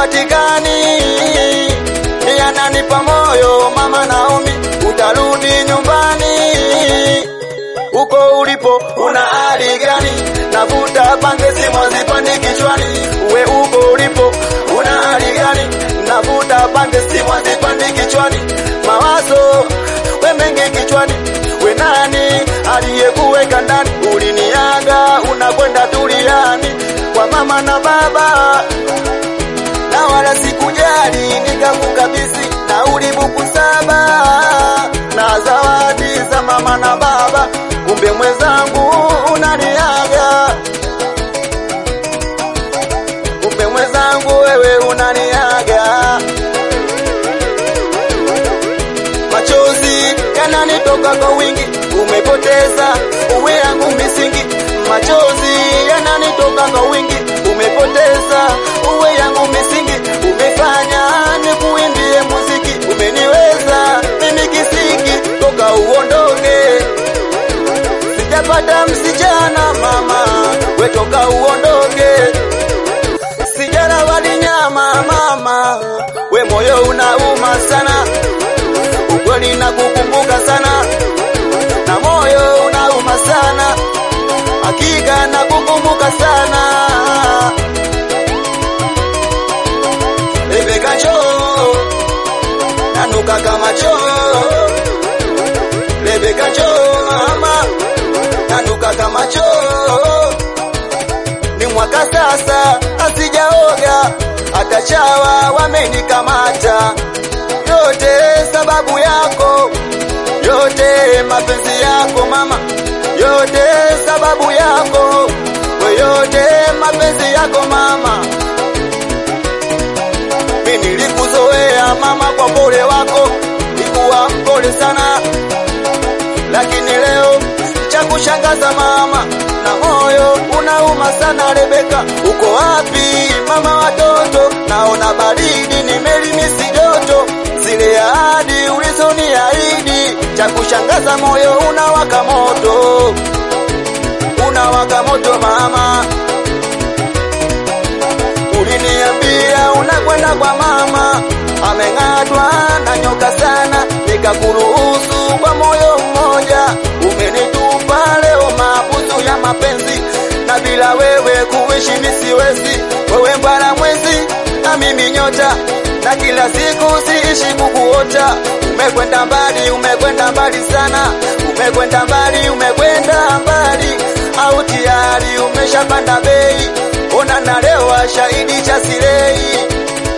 hapatikani, yananipa moyo mama Naomi, utarudi nyumbani uko ulipo una hali gani? Navuta bange simu hazipandi kichwani, uwe uko ulipo una hali gani? Navuta bange simu hazipandi kichwani, mawazo we mengi kichwani, we nani aliyekuweka ndani? Uliniaga unakwenda tuliani kwa mama na baba, na wala sikujali, nikakukabidhi nauli buku saba na zawadi za mama na baba, kumbe mwenzangu unaniaga, kumbe mwenzangu wewe unaniaga. Machozi yananitoka kwa wingi, umepoteza uwe yangu misingi. Machozi yananitoka kwa wingi, umepoteza uwe yangu misingi. Umefanya nikuimbie muziki, umeniweza mimi kisiki toka uondoke. Sijapata msichana mama, we toka uondoke. Sijala wali nyama mama, we moyo unauma sana ukweli nakukumbuka sana na moyo unauma sana, hakika nakukumbuka sana. Rebeka choo nanuka kama choo, Rebeka choo mama nanuka kama choo. Ni mwaka sasa asijaoga, hata chawa wamenikamata yote sababu yako, yote mapenzi yako mama, yote sababu yako, we yote mapenzi yako mama. Mimi nilikuzoea mama kwa pole wako, nikuwa mpole sana, lakini leo cha kushangaza mama, na moyo unauma sana. Rebeka, uko wapi mama watoto? Naona baridi, nimelimisi joto zile ahadi ulizoniahidi. Cha kushangaza moyo unawaka moto, unawaka moto mama. Uliniambia unakwenda kwa mama, ameng'atwa na nyoka sana, nikakuruhusu kwa moyo mmoja. Umenitupa leo mabusu ya mapenzi, na bila wewe kuishi misiwezi. Wewe mbala mwezi na mimi nyota na kila siku siishi kukuota. Umekwenda mbali, umekwenda mbali sana, umekwenda mbali, umekwenda mbali, au tayari umeshapanda bei. Ona nalewa shahidi cha sirei,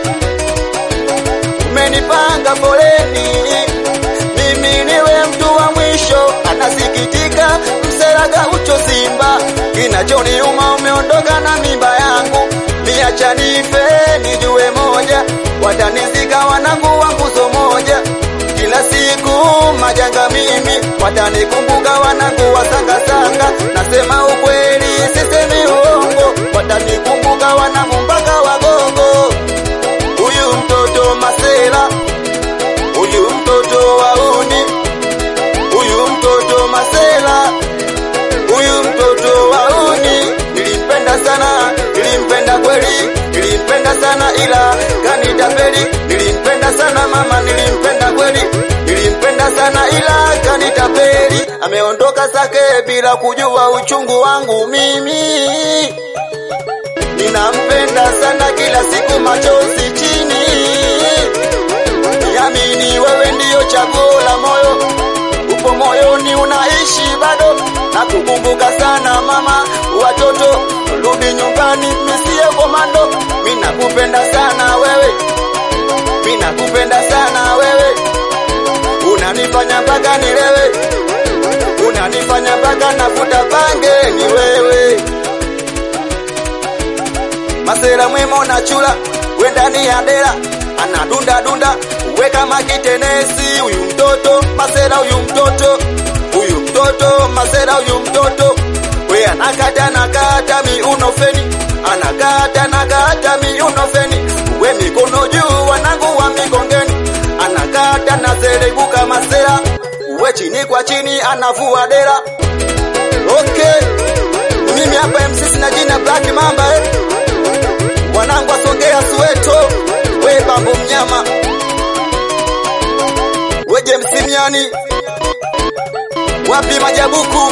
umenipanga foleni, mimi niwe mtu wa mwisho. Anasikitika mseraga ucho Simba, kinachoniuma umeondoka na mimba yangu, miacha nife nijue moja watanizika wanangu wa nguzo moja, kila siku majanga mimi, watanikumbuka wanangu wa sangasanga. Nasema ukweli, sisemi uongo, watanikumbuka wanangu mpaka wagogo. Huyu mtoto masela, huyu mtoto wauni, huyu mtoto masela, huyu mtoto wauni. Nilimpenda sana, nilimpenda kweli, nilimpenda sana ila kanitapeli. Nilimpenda sana mama, nilimpenda kweli, nilimpenda sana ila kanitapeli. Ameondoka zake bila kujua uchungu wangu mimi. Ninampenda sana kila siku, machozi chini. Niamini wewe ndiyo chaguo la moyo, upo moyoni, unaishi bado. Nakukumbuka sana mama, watoto rudi nyumbani, misie komando. Mimi nakupenda sana wewe, mimi nakupenda sana wewe, unanifanya mpaka nilewe, unanifanya mpaka nafuta bange, ni wewe Masela mwemo na chula we ndani ya dela anadunda dunda we kama kitenesi. Huyu mtoto Masela, huyu mtoto huyu mtoto Masela, huyu mtoto we anakata nakata miuno feni, anakata nakata miuno feni, we mikono juu, wanangu wa mikongeni, anakata na serebuka Masela, we chini kwa chini anavua dela. Okay, mimi hapa MC na jina Black Mamba eh. Wanangu wasogea Soweto mambo mnyama weje msimiani wapi majabuku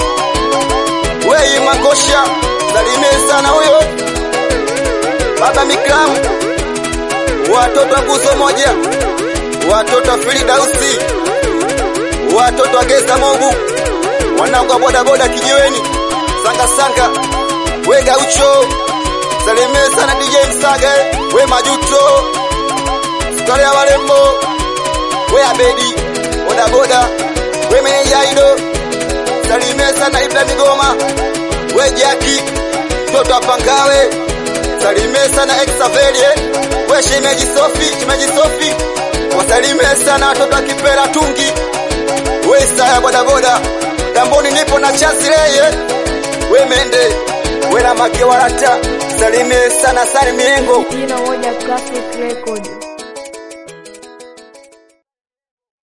wei makosha salimie sana huyo baba mikram watoto wa nguzo moja watoto wa filidausi watoto wa geza mogu wanangu wa bodaboda kijiweni sanga sanga we gaucho salimie sana dj msaga we majuto skale ya walembo we abedi bodaboda we menejaido salimie sana ibra migoma we jaki mtoto wa pangawe salimie sana exavelie we shemeji sofi shemeji sofi wasalimie sana watoto wa kipera tungi we saya bodaboda tamboni nipo na chazileye we mende we na make warata salimie sana sani miengo jina moja Classic Record.